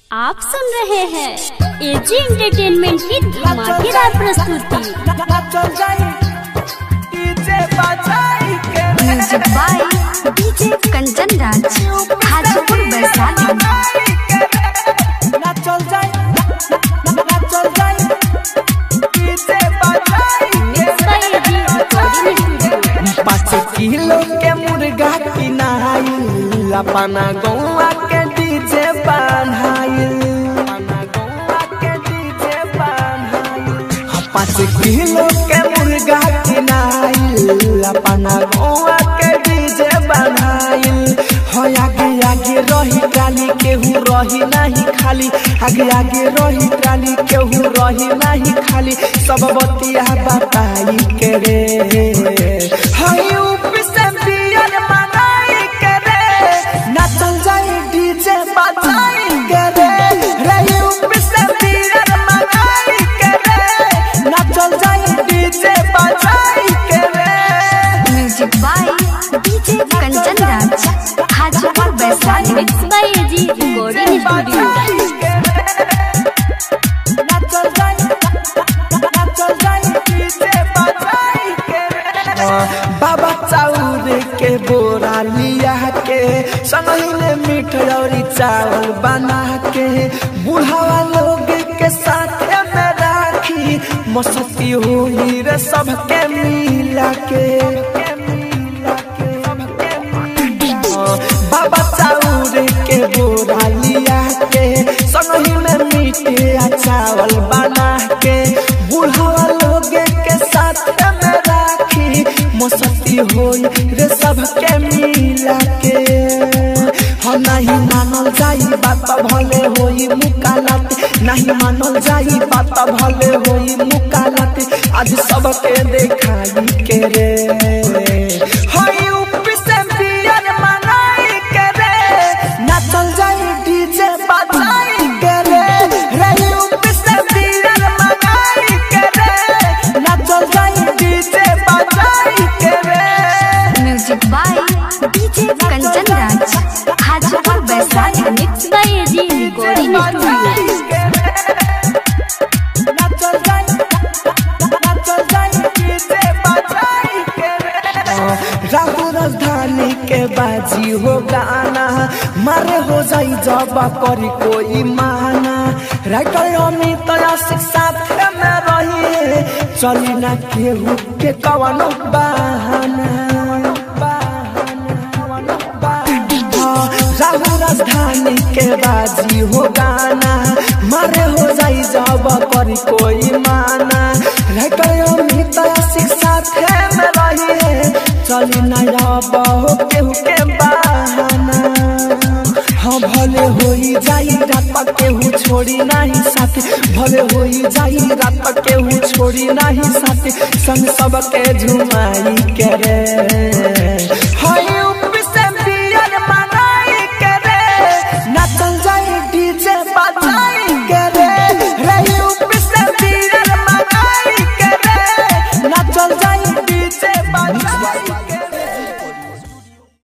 आप सुन रहे हैं एजी एंटरटेनमेंट की धमाकेदार प्रस्तुति music by DJ Kanchan Raj Hajipur Vaishali mix by AG recording studio पाँच किलो के मुर्गा किनाइल अपना गौआ के डीजे बान्हाइल हाँ, पाँच किलो के मुर्गा किनाइल अपना गौआ के डीजे बान्हाइल हो आगे आगे रही काली केहू रही नहीं खाली आगे आगे रही काली केहू रही नहीं खाली सब बतिया बताई के रे हाय ऊपर से बियर मनाई के रे नाचल जाए डीजे बजाई के रे रे ऊपर से बियर मनाई के रे नाचल जाए डीजे बजाई के रे music by DJ Kanchan Raj Hajipur Vaishali mix by AG recording studio बाबा चाउर के बोरा लिया के संगही में मीठ और चावल बना के बुढ़ावा लोग के साथ में राखी मस्ती हुई रे सबके मिला के बाबा चाउर के बोरा लिया के संगही में मीठे आ चावल बना के बुढ़ावा लोग के साथ में राखी मस्ती होई रे सबके मिला के हम नहीं मानल जाई बात भले होई मुकालत नहीं मानल जाई बात भले होई मुकालत आज सबके देखाई के रे होई ऊपर से बियर मनाई के रे नाचल जाई डीजे बजाई के रे रे ऊपर से बियर मनाई के रे नाचल जाई डीजे बजाई के रे music by DJ Kanchan Raj Hajipur Vaishali mix by AG recording studio राहु राजधानी के बाजी हो गाना मारे हो जाई जब करी कोई माना राइटर अमित आशिक साथ में रही चली ना केहू के कवनो बहाना राहु राजधानी के बाजी हो गाना मारे हो जाई जब करी कोई माना राइटर अमित आशिक साथ में रही चली नया बहु केहू के बहाना हाँ भले होई जाई रात केहू छोड़ी नहीं साथी भले होई जाई रात केहू छोड़ी नहीं साथी संग सबके झुमाई के रे हाय